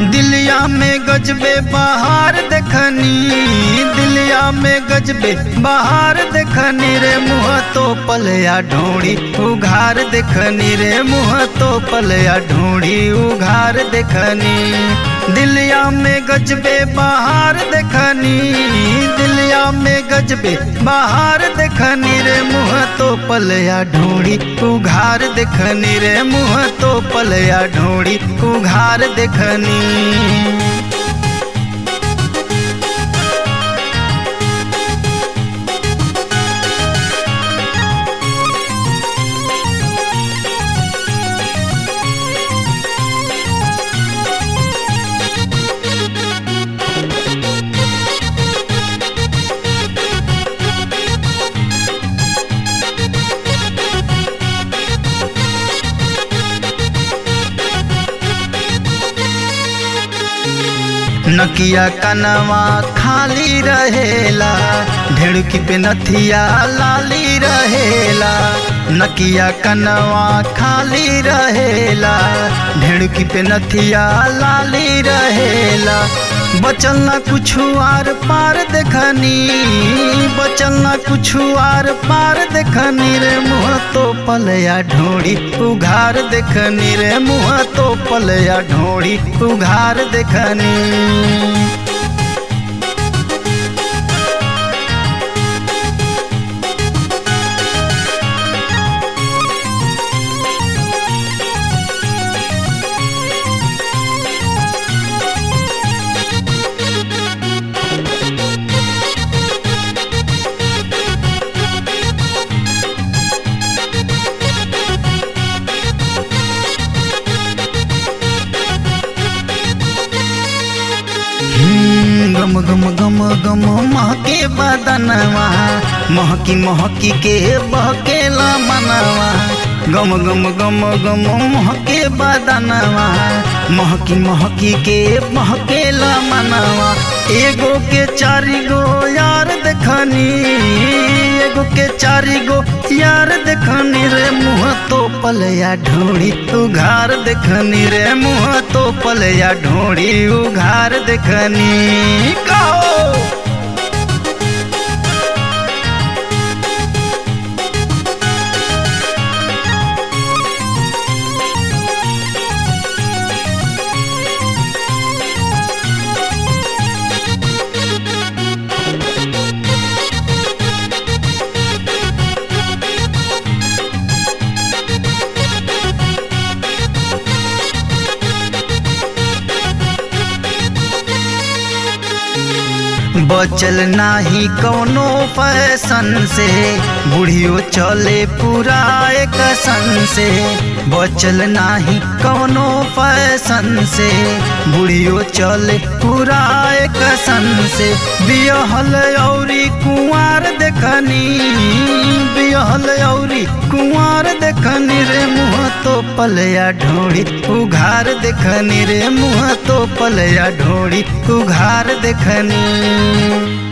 दिलिया में गजबे बहार देखनी दिलिया में गजबे बहार देखनी रे मुँह तो पलया ढोड़ी उघार देखनी रे मुँह तो पलया ढोड़ी उघार देखनी दिलिया में गजबे बहार देखनी दिलिया में गजबे बहार देखनी रे मुँह तो पलया ढोड़ी उघार देखनी रे मुँह तो पलया ढोड़ी उघार देखनी नकिया कनवा खाली रहेला ढेड़की पे नथिया लाली रहेला नकिया कनवा खाली रहेला ढेड़की पे नथिया लाली रहेला बचल ना कुछ आर पार देखनी बचल ना कुछ आर पार देखनी रे मुँह तो पलया ढोड़ी उघार देखनी रे मुँह तो पलया ढोड़ी उघार देखनी गम गम गम गम महके बदनवा महकी महकी के बहकेला मनवा गम गम गम गम महके बदनवा महकी महकी के बहकेला मनवा एगो के चारी गो यार देखनी एगो के चारी गो यार देखनी रे मुँह तो पलया ढोड़ी उघार देखनी रे मुँह तो पलया ढोड़ी उघार देखनी कहो बचल नाही कौनो फैशन से बुढ़ियो चले पूरा एक सन से बचल नाही कौनो फैशन से बुढ़ियो चले पूरा एक सन से बियहल औरी कुंवार देखनी बियहल औरी कुंवार देखनी रे मुँह तो पलया ढोड़ी उघार देखनी रे मुँह तो पलया ढोड़ी उघार देखनी